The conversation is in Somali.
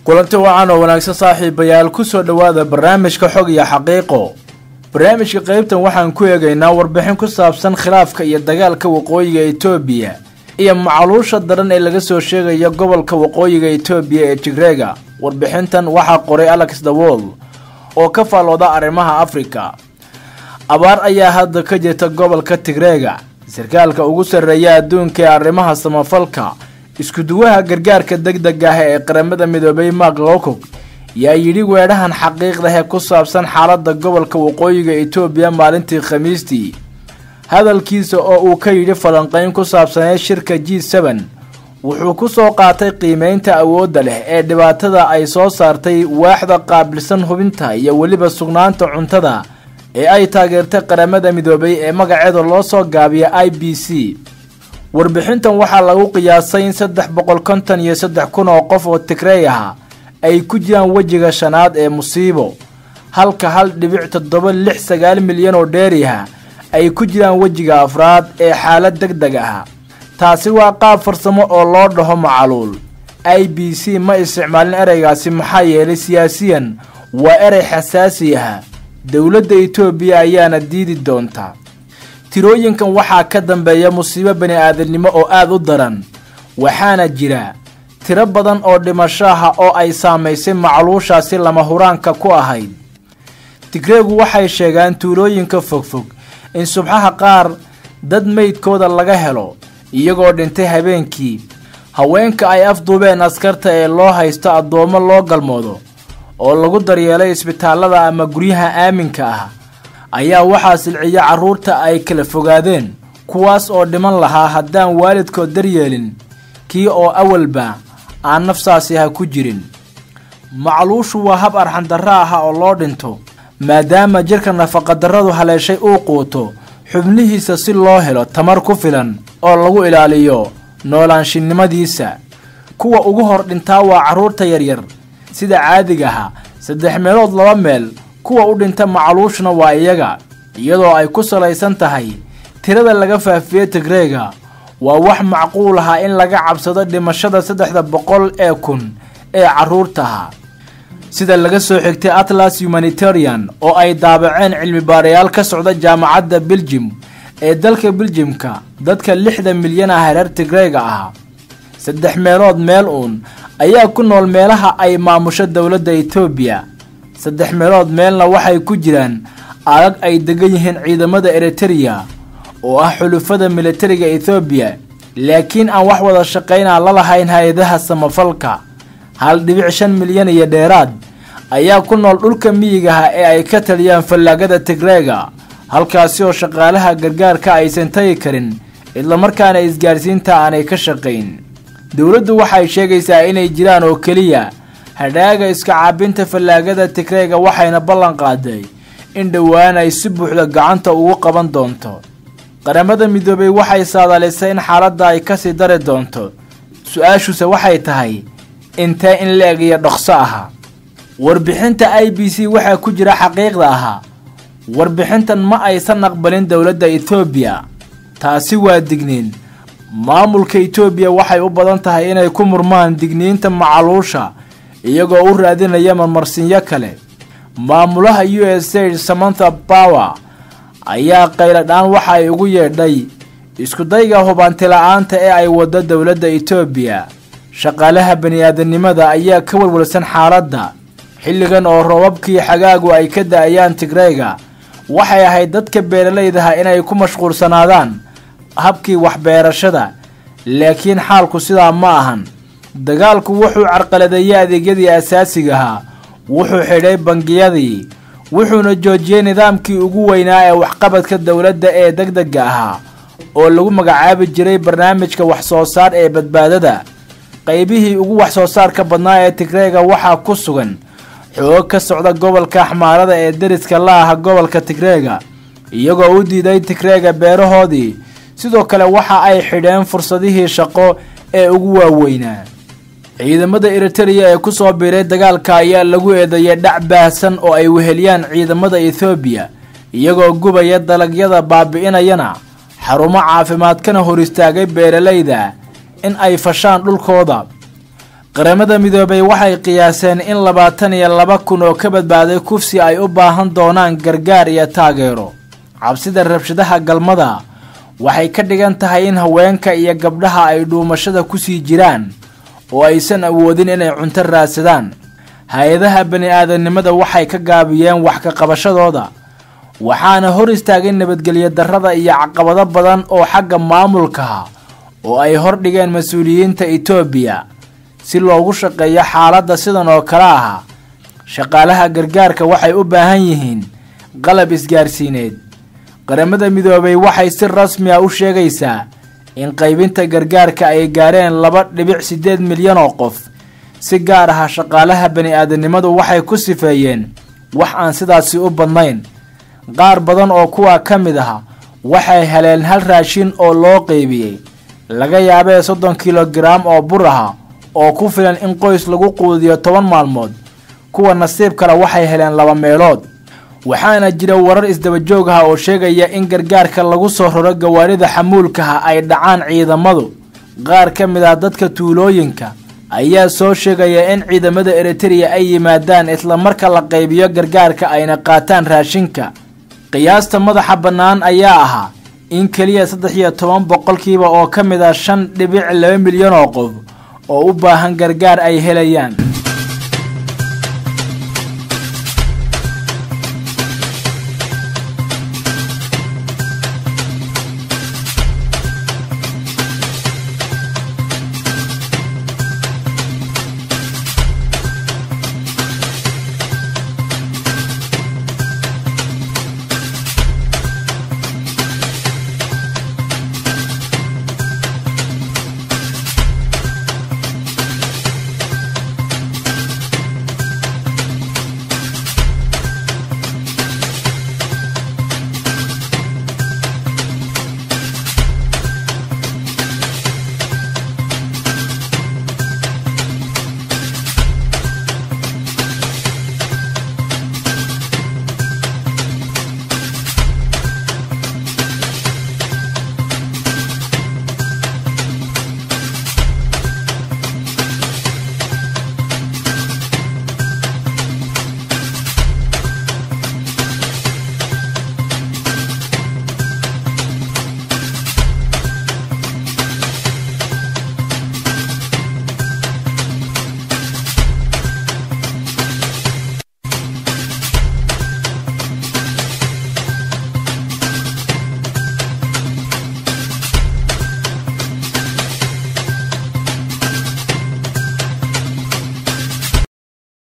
kulanti wacan oo wanaagsan saaxiibayaal kusoo dhowaada barnaamijka xog iyo xaqiiqo barnaamijka qaybtan waxaan ku eegaynaa warbixin ku saabsan khilaafka iyo dagaalka waqooyiga etoobiya iyo macaluusha daran ee laga soo sheegaya gobolka waqooyiga etoobiya ee tigreega warbixintan waxaa qoray alex dawol oo ka faallooda arrimaha afrika abaar ayaa hadda ka jirta gobolka tigreega sarkaalka ugu sarreeya adduunka ee arrimaha samafalka iskuduwaha gargaarka deg deg ah ee qaramada midoobay mark lowcog yaa yidhi weedhahan xaqiiqdah ee ku saabsan xaaladda gobolka waqooyiga etoobiya maalintii khamiistii hadalkiisa oo uu ka yidhi falanqayn ku saabsanee shirka g seben wuxuu ku soo qaatay qiimeynta awoodda leh ee dhibaatada ay soo saartay waaxda qaabilsan hubinta iyo weliba sugnaanta cuntada ee ay taageertay qaramada midoobay ee magaceeda loo soo gaabiya i b c warbixintan waxaa lagu qiyaasay in saddex boqol konton iyo saddex kun oo qof oo tigrey ah ay ku jiraan wejiga shanaad ee musiibo halka hal dhibic toddoba lix sagaal milyan oo dheeriha ay ku jiraan wejiga afraad ee xaalad deg deg ah taasi waa qaab farsamo oo loo dhaho macaluul i b c ma isticmaalin ereygaasi maxaa yeelay siyaasiyan waa erey xasaasi ah dowladda etoobiya ayaana diidi doonta tirooyinkan waxaa ka dambeeya musiibo bani aadamnimo oo aada u daran waxaana jira tiro badan oo dhimasho ah oo ay saamaysay macluushaasi lama huraanka ku ahayd tigreegu waxay sheegaan tuulooyinka fogfog in subxaha qaar dad meydkooda laga helo iyagoo dhintay habeenkii haweenka ay afduubeen askarta ee loo haysto addoommo loo galmoodo oo lagu daryeelay isbitaallada ama guryaha aaminka ah ayaa waxaa silciya carruurta ay kala fogaadeen kuwaas oo dhiman lahaa haddaan waalidkood daryeelin kii oo awalba aan nafsaasi ha ku jirin macluushu waa hab arxandarro ah oo loo dhinto maadaama jirka nafaqadarradu haleeshay uu quuto xubnihiisa si loo helo tamar ku filan oo lagu ilaaliyo noolaanshinnimadiisa kuwa ugu hor dhintaa waa carruurta yaryar sida caadigaha saddex meelood laba meel kuwa u dhinta macluushna waa iyaga iyadoo ay ku salaysan tahay tirada laga faafiyey tigreega waa wax macquul aha in laga cabsado dhimashada saddexda boqol ee kun ee carruurtaha sida laga soo xigtay atlas humanitarian oo ay daabaceen cilmi baarayaal ka socda jaamacadda beljim ee dalka beljimka dadka lixda milyan ah reer tigreega ah saddex meelood meel uun ayaa ku nool meelaha ay maamusho dowladda etoobiya saddex meelood meelna waxay ku jiraan adag ay degan yihiin ciidamada eritereya oo ah xulufada militariga ethoobiya laakiin aan wax wada shaqaynaa la lahayn hay-adaha samafalka hal dhibic shan milyan iyo dheeraad ayaa ku nool dhulka miyigaha ee ay ka taliyaan fallaagada tigreega halkaasi oo shaqaalaha gargaarka aysan tagi karin islamarkaana isgaarsiinta aanay ka shaqayn dowladdu waxay sheegaysaa inay jiraan oo keliya hadhaaga iska caabinta fallaagada tigreega waxayna ballan qaaday in dhowaan ay si buuxda gacanta ugu qaban doonto qaramada midoobay waxay saadalisay in xaaladda ay kasii dari doonto su-aashuse waxay tahay intee in la-eg iyo dhokso aha warbixinta i b c waxaa ku jira xaqiiqda ahaa warbixintan ma aysan aqbalin dowladda etoobiya taasi waa digniin maamulka etoobiya waxay u badan tahay inay ku murmaan digniinta macaluusha iyagoo u raadinaya marmarsinyo kale maamulaha u s a samantha power ayaa qayladhaan waxa ay ugu yeedhay iskudayga hubaanti-la-aanta ee ay waddo dowladda etoobiya shaqaalaha bani-aadamnimada ayaa ka walwalsan xaaladda xilligan oo roobabkii xagaagu ay ka da-ayaan tigreyga waxay ahayd dadka beeralaydaha inay ku mashquulsanaadaan habkii waxbeerashada laakiin xaalku sidaa ma ahan dagaalku wuxuu carqaladeeyey adeegyadii asaasigahaa wuxuu xidhay bangiyadii wuxuuna joojiyey nidaamkii ugu weynaa ee waxqabadka dowladda ee deg dega ahaa oo lagu magacaabi jiray barnaamijka wax-soo saar ee badbaadada qaybihii ugu wax-soo saarka badnaa ee tigreega waxaa ku sugan xoog ka socda gobolka axmaarada ee deriska la aha gobolka tigreega iyagoo u diiday tigreega beerahoodii sidoo kale waxa ay xidheen fursadihii shaqo ee ugu waaweynaa ciidamada eritereya ee kusoo biiray dagaalka ayaa lagu eedeeyay dhac baahsan oo ay weheliyaan ciidamada ethoobiya iyagoo gubaya dalagyada baabi'inayana xarumo caafimaadkana hor istaagay beeralayda in ay fashaan dhulkooda qaramada midoobay waxay qiyaaseen in labaatan iyo laba kun oo ka badbaaday kufsi ay u baahan doonaan gargaar iyo taageero cabsida rabshadaha galmada waxay ka dhigan tahay in haweenka iyo gabdhaha ay dhuumashada kusii jiraan oo aysan awoodin inay cunto raadsadaan hay-adaha bani-aadamnimada waxay ka gaabiyeen wax ka qabashadooda waxaana hor istaagay nabadgelyo darrada iyo caqabado badan oo xagga maamulkaha oo ay hordhigeen mas-uuliyiinta etoobiya si loogu shaqeeyo xaaladda sidan oo kale aha shaqaalaha gargaarka waxay u baahan yihiin qalab isgaarsiineed qaramada midoobay waxay si rasmi a u sheegaysaa in qaybinta gargaarka ay gaareen laba dhibic siddeed milyan oo qof si gaar ah shaqaalaha bani-aadamnimadu waxay ku sifeeyeen wax aan sidaasi u badnayn qaar badan oo kuwaa ka mid ah waxay heleen hal raashin oo loo qeybiyey laga yaabee soddon kilogaraam oo bur aha oo ku filan in qoys lagu quudiyo toban maalmood kuwa nasiib kale waxay heleen laba meelood waxaana jira warar isdabajoog ah oo sheegaya in gargaarka lagu soo raro gawaarida xamuulkaha ay dhacaan ciidamadu qaar ka mid ah dadka tuulooyinka ayaa soo sheegaya in ciidamada eritereya ay yimaadaan isla marka la qaybiyo gargaarka ayna qaataan raashinka qiyaasta madaxa bannaan ayaa ahaa in keliya saddex iyo toban boqolkiiba oo ka mid ah shan dhibic laba milyan oo qof oo u baahan gargaar ay helayaan